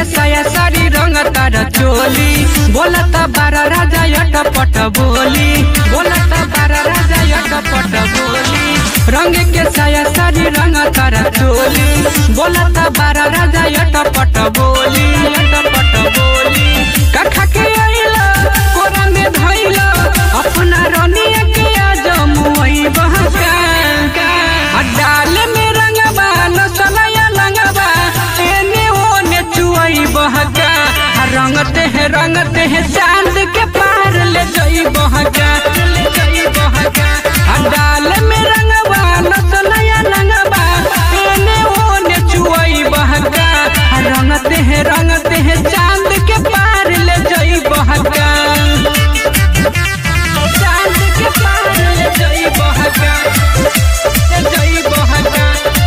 साया सारी रंग तार चोली बोलत बारा राजा यट पट बोली बोलत बारा राजा यट पट बोली रंग के साया सारी रंग तार चोली बोलत बारा राजा यट पट बोली यट पट बोली कखा के आइला कोरा में धइला अपना रनिया के आज मुई बहका डाल में रंगबा नसलया लंगबा एने ओने चुई बहका रंगते हैं रंगते हैं चांद के पार ले जई बहका ले जई बहका डाल में रंगबा नसलया लंगबा एने ओने चुई बहका रंगते हैं रंगते हैं चांद के पार ले जई बहका चांद के पार ले जई बहका ले जई बहका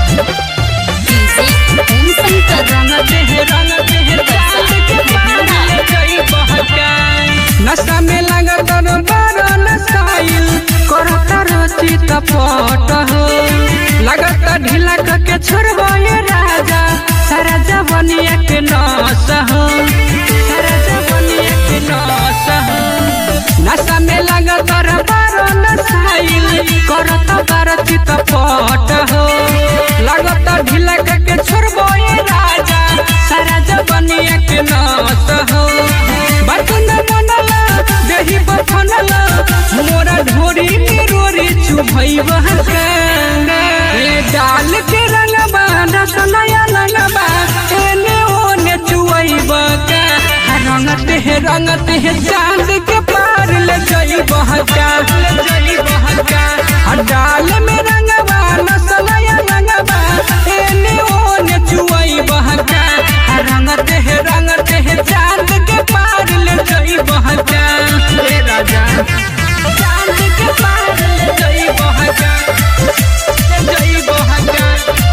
डीजे ओम शंकर रंगते हैं रंगते हैं चांद के पार ले जई बहका नशा में लगत बारो नसाइल करत रोची तपट हो लगत ढीला के छोड़बो ये राजा सारा जवनिया के नस हो सारा जवनिया के नस हो नशा में लगत बारो नसाइल करत बारो चितपट हो लगत ढीला के छोड़बो ये राजा सारा जवनिया के नस हो बर्तन बनला दही बफनला मोरा ढोरी में रोरी चुभई बहका ए डाल के रंगबा रसलया लगबा एने ओने चुवई बका रंगते हैं रंगते हैं चांद के पार ले जई बहका ले जई बहका डाल में रंगबा रसलया लगबा एने ओने चुवई बहका रंगते हैं रंगते हैं चांद के पार ले जई बहका ए राजा चांद के पार ले जई बहका ले जई बहका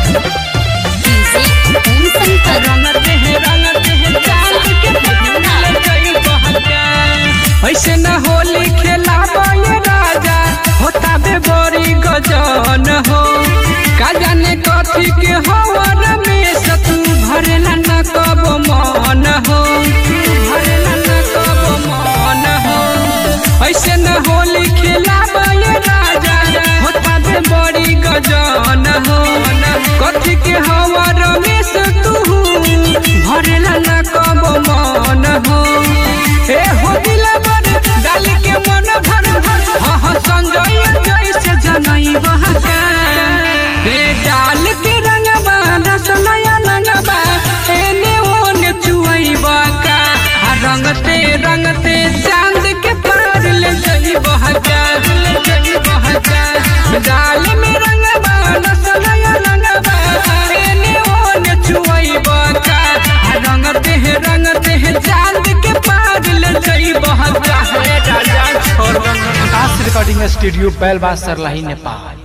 डीजे ओम शंकर रंगते हैं रंगते हैं चांद के पार ले जई बहका ऐसे न होली खेला ये राजा होता बे बड़ी गजन हो का जाने कथी के हवर में सतू भरेला न कब मन हो भरेला न कब मन हो ऐसे न होली खेला ये राजा होता बे बड़ी गजन हो कथी के हवर में सतू भरेला न कब मन हो ए हो दिला बन डाल के मन भर भर हाँ हाँ संजय जैसे जनई बहका ए डाल के रंगबा रसलया लगबा एने ओने चुई बका आ रंगते रंगते चांद के पार ले जई बहका ले जई बहका डाल में रंगबा रसलया लगबा एने ओने चुई बका आ रंगते हैं रंगते हैं चांद के पार ले जई बहका रे राजा छोड़ आकाश रिकॉर्डिंग स्टूडियो बैलबास सरलाही नेपाल